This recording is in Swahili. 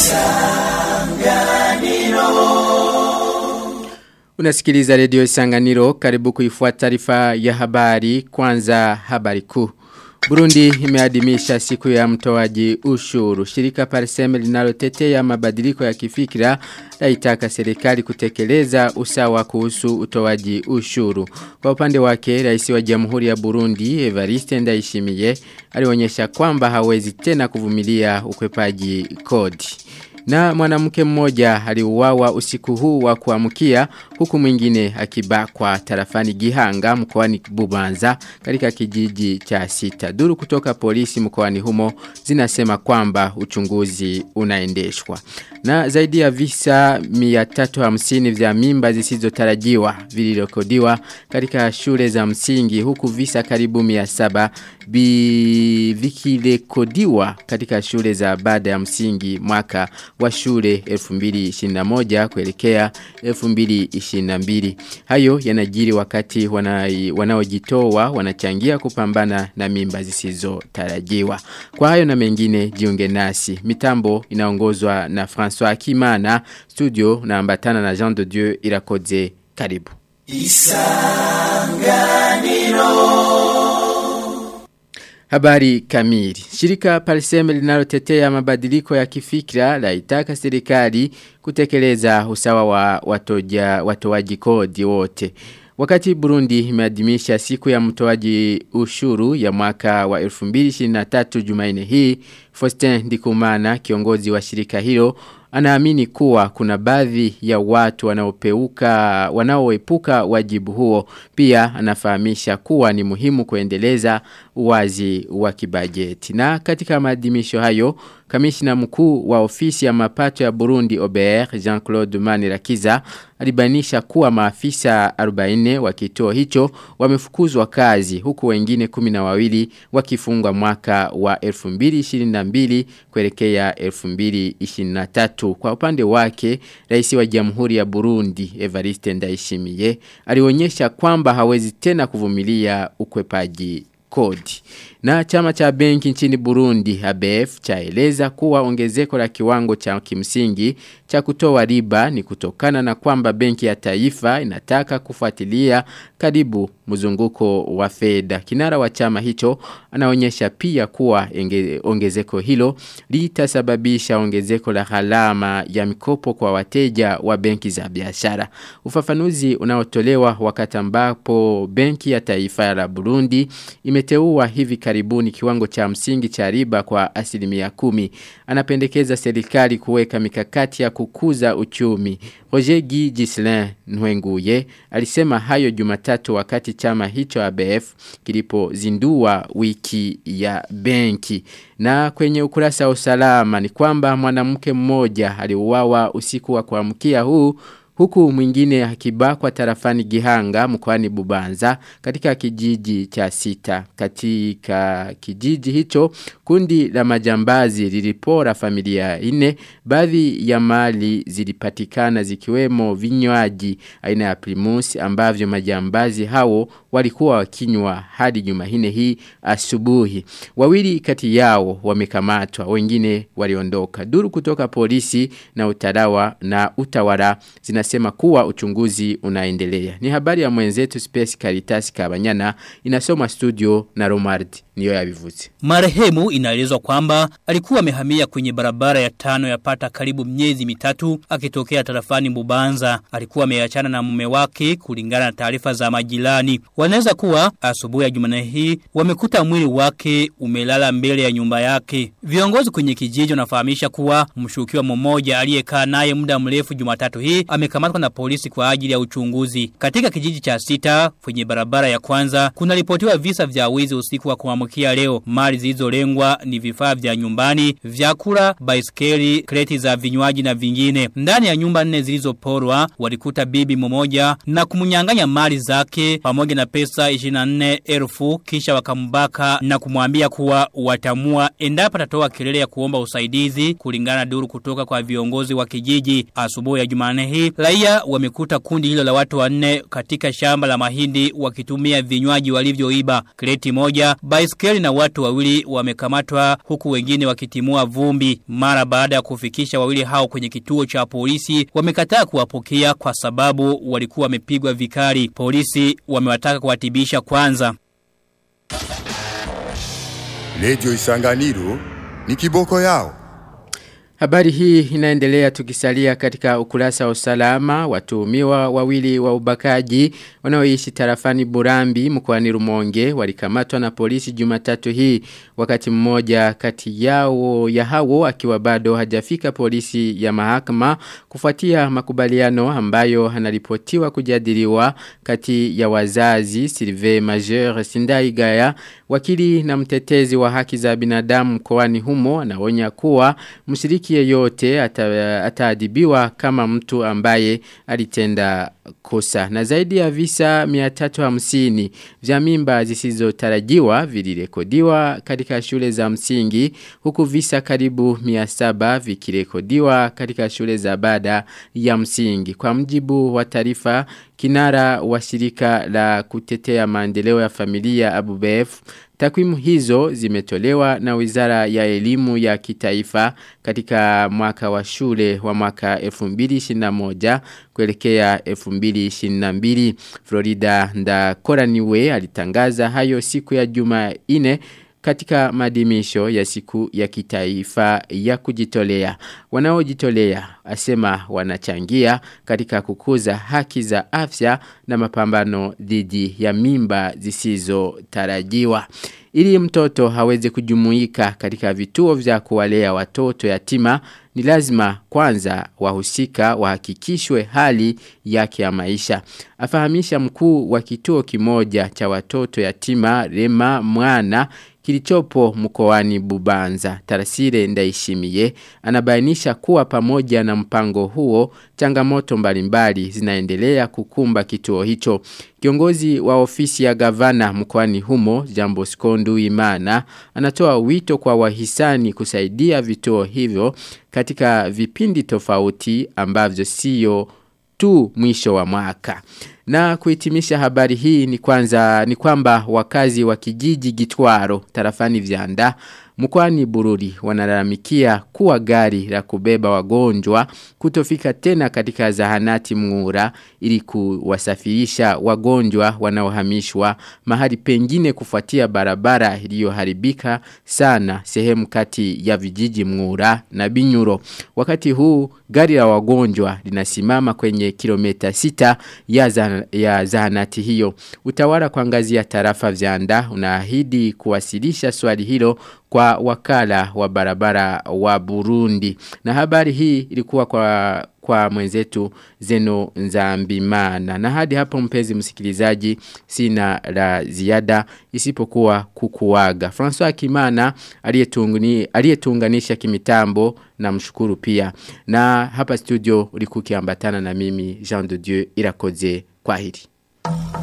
Unasikiliza redio Isanganiro karibu kuifuata taarifa ya habari kwanza habari kuu. Burundi imeadhimisha siku ya mtoaji ushuru. Shirika Pariseme linalotetea mabadiliko ya kifikira laitaka serikali kutekeleza usawa kuhusu utoaji ushuru. Kwa upande wake, rais wa Jamhuri ya Burundi Evariste Ndayishimiye alionyesha kwamba hawezi tena kuvumilia ukwepaji kodi. Na mwanamke mmoja aliuawa usiku huu wa kuamkia huku mwingine akibakwa tarafani Gihanga mkoani Bubanza katika kijiji cha sita. Duru kutoka polisi mkoani humo zinasema kwamba uchunguzi unaendeshwa. Na zaidi ya visa 350 vya mimba zisizotarajiwa vilirekodiwa katika shule za msingi huku visa karibu 700 vikirekodiwa katika shule za baada ya msingi mwaka wa shule 2021 kuelekea 2022. Hayo yanajiri wakati wanaojitoa wanachangia kupambana na mimba zisizotarajiwa. Kwa hayo na mengine jiunge nasi. Mitambo inaongozwa na François Kimana, studio na ambatana na Jean de Dieu Irakoze. Karibu. Isanganiro Habari kamili. Shirika Pariseme linalotetea mabadiliko ya kifikra laitaka serikali kutekeleza usawa wa watoja watoaji kodi wote. Wakati Burundi imeadhimisha siku ya mtoaji ushuru ya mwaka wa 2023 Jumanne hii, Faustin Ndikumana kiongozi wa shirika hilo anaamini kuwa kuna baadhi ya watu wanaopeuka wanaoepuka wajibu huo pia anafahamisha kuwa ni muhimu kuendeleza uwazi wa kibajeti na katika maadhimisho hayo kamishna mkuu wa ofisi ya mapato ya Burundi OBR Jean-Claude Manirakiza alibainisha kuwa maafisa 40 wa kituo hicho wamefukuzwa kazi huku wengine 12 wakifungwa mwaka wa 2022 kuelekea 2023 kwa upande wake rais wa Jamhuri ya Burundi Evariste Ndayishimiye alionyesha kwamba hawezi tena kuvumilia ukwepaji kodi. Na chama cha benki nchini Burundi ABF chaeleza kuwa ongezeko la kiwango cha kimsingi cha kutoa riba ni kutokana na kwamba benki ya taifa inataka kufuatilia karibu mzunguko wa fedha. Kinara wa chama hicho anaonyesha pia kuwa enge, ongezeko hilo litasababisha ongezeko la gharama ya mikopo kwa wateja wa benki za biashara. Ufafanuzi unaotolewa wakati ambapo benki ya taifa la Burundi imeteua hivi karibuni kiwango cha msingi cha riba kwa asilimia kumi. Anapendekeza serikali kuweka mikakati ya kukuza uchumi. Roger Guy Gislain Nwenguye alisema hayo jumatatu wakati chama hicho ABF kilipozindua wiki ya benki. Na kwenye ukurasa wa usalama ni kwamba mwanamke mmoja aliuawa usiku wa kuamkia huu Huku mwingine akibakwa tarafani Gihanga mkoani Bubanza katika kijiji cha sita. Katika kijiji hicho kundi la majambazi lilipora familia ine baadhi ya mali zilipatikana zikiwemo vinywaji aina ya primus ambavyo majambazi hao walikuwa wakinywa hadi Jumahine hii asubuhi. Wawili kati yao wamekamatwa, wengine waliondoka. Duru kutoka polisi na utarawa na utawala zinasema kuwa uchunguzi unaendelea. Ni habari ya mwenzetu Space Caritas Kabanyana inasoma studio na Romard niyo yabivuze. Marehemu inaelezwa kwamba alikuwa amehamia kwenye barabara ya tano yapata karibu miezi mitatu akitokea tarafani Bubanza. Alikuwa ameachana na mume wake kulingana na taarifa za majirani. Wanaweza kuwa asubuhi ya Jumanne hii wamekuta mwili wake umelala mbele ya nyumba yake. Viongozi kwenye kijiji wanafahamisha kuwa mshukiwa mmoja aliyekaa naye muda mrefu Jumatatu hii amekamatwa na polisi kwa ajili ya uchunguzi. Katika kijiji cha sita kwenye barabara ya kwanza kuna ripotiwa visa vya wizi usiku wa kuamkia leo. Mali zilizolengwa ni vifaa vya nyumbani, vyakula, baiskeli, kreti za vinywaji na vingine. Ndani ya nyumba nne zilizoporwa walikuta bibi mmoja na kumnyang'anya mali zake pamoja na pesa 24,000 kisha wakambaka na kumwambia kuwa watamua endapo atatoa kelele ya kuomba usaidizi kulingana na duru kutoka kwa viongozi wa kijiji asubuhi ya Jumanne hii raia wamekuta kundi hilo la watu wanne katika shamba la mahindi wakitumia vinywaji walivyoiba kreti moja baiskeli na watu wawili wamekamatwa huku wengine wakitimua vumbi mara baada ya kufikisha wawili hao kwenye kituo cha polisi wamekataa kuwapokea kwa sababu walikuwa wamepigwa vikali polisi wamewataka kuwatibisha kwanza Lejo Isanganiro ni kiboko yao. Habari hii inaendelea tukisalia katika ukurasa wa usalama watuhumiwa wawili wa ubakaji wanaoishi tarafani Burambi mkoani Rumonge walikamatwa na polisi Jumatatu hii wakati mmoja kati yao ya hao akiwa bado hajafika polisi ya mahakama kufuatia makubaliano ambayo anaripotiwa kujadiliwa kati ya wazazi Sylvain Major Sindai Gaya wakili na mtetezi wa haki za binadamu mkoani humo anaonya kuwa mshiriki yeyote ataadhibiwa kama mtu ambaye alitenda kosa na zaidi ya visa 350 vya mimba zisizotarajiwa vilirekodiwa katika shule za msingi huku visa karibu 700 vikirekodiwa katika shule za baada ya msingi kwa mjibu wa taarifa kinara wa shirika la kutetea maendeleo ya familia ABUBF Takwimu hizo zimetolewa na wizara ya elimu ya kitaifa katika mwaka wa shule wa mwaka 2021 kuelekea 2022. Florida Ndakoraniwe alitangaza hayo siku ya Jumanne katika madimisho ya siku ya kitaifa ya kujitolea. Wanaojitolea asema wanachangia katika kukuza haki za afya na mapambano dhidi ya mimba zisizo tarajiwa. Ili mtoto haweze kujumuika katika vituo vya kuwalea watoto yatima ni lazima kwanza wahusika wahakikishwe hali yake ya maisha. Afahamisha mkuu wa kituo kimoja cha watoto yatima Rema Mwana kilichopo mkoani Bubanza. Tarasire ndaishimiye anabainisha kuwa pamoja na mpango huo changamoto mbalimbali zinaendelea kukumba kituo hicho. Kiongozi wa ofisi ya gavana mkoani humo Jambo Skondu Imana anatoa wito kwa wahisani kusaidia vituo hivyo katika vipindi tofauti ambavyo sio tu mwisho wa mwaka. Na kuhitimisha habari hii ni kwanza ni kwamba wakazi wa kijiji Gitwaro tarafani Vyanda mkwani Bururi wanalalamikia kuwa gari la kubeba wagonjwa kutofika tena katika zahanati mngura ili kuwasafirisha wagonjwa wanaohamishwa mahali pengine kufuatia barabara iliyoharibika sana sehemu kati ya vijiji mngura na binyuro. Wakati huu gari la wagonjwa linasimama kwenye kilomita sita ya, za, ya zahanati hiyo. Utawala kwa ngazi ya tarafa vyanda unaahidi kuwasilisha swali hilo kwa wakala wa barabara wa Burundi. Na habari hii ilikuwa kwa kwa mwenzetu Zeno Nzambimana. Na hadi hapo mpenzi msikilizaji sina la ziada isipokuwa kukuaga. François Kimana aliyetuunganisha kimitambo na mshukuru pia. Na hapa studio ulikuwa kiambatana na mimi Jean de Dieu Irakoze. Kwaheri.